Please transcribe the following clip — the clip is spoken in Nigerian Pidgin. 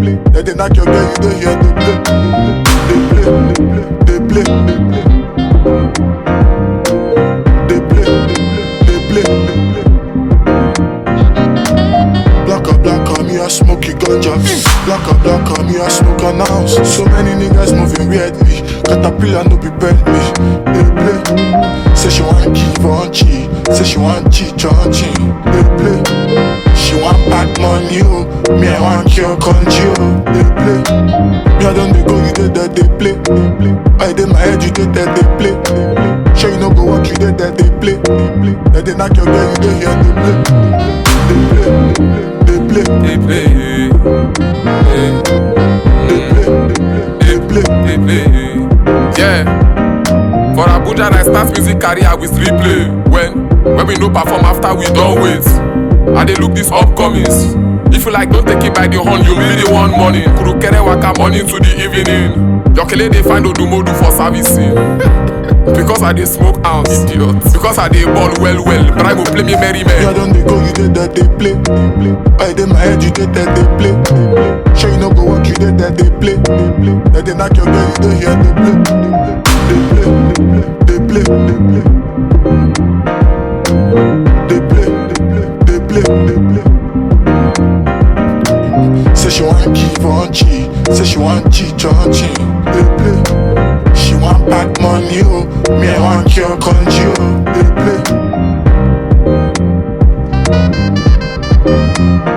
They dey knock your girl, you dey hear they play. They play, they play, they play. They play, they play, they play. Black or black on me, I smoke it ganja. Black or black on me, I smoke an ounce. So many niggas moving weirdly. Caterpillar no be Bentley. They play. Say she want give on chi. Say she want cheat on chi. They play. She want bad money, oh. Me I want cure country, oh. They play. Me I don't dey go, you did that they play. I did my head, you did that they play. Sure you no go work, you did that they play. They dey knock your girl, you dey hear they play. They play, they play, They play, eh, they play, they play. they play. Yeah. For Abuja, I start music career with replay. When when we no perform after we don't wait. I dey look this upcomings. If you like, don't take it by the horn, you be the one morning. Kurukere waka morning to the evening. Jokele dey find Odumodu for servicing. because I dey smoke ounce, idiot. Because I dey ball well well, but I go play me merry Me man. I don't dey go, you did that they play. I did my head, you did that they play. Sure you no go work, you did that they play. They dey knock your girl, you dey hear they play. They play, they play, they play. They play, they play, they play. Say she want give on chi, say she want cheat on chi. They play. She want bad money, oh. Me I want cure country, oh. They play.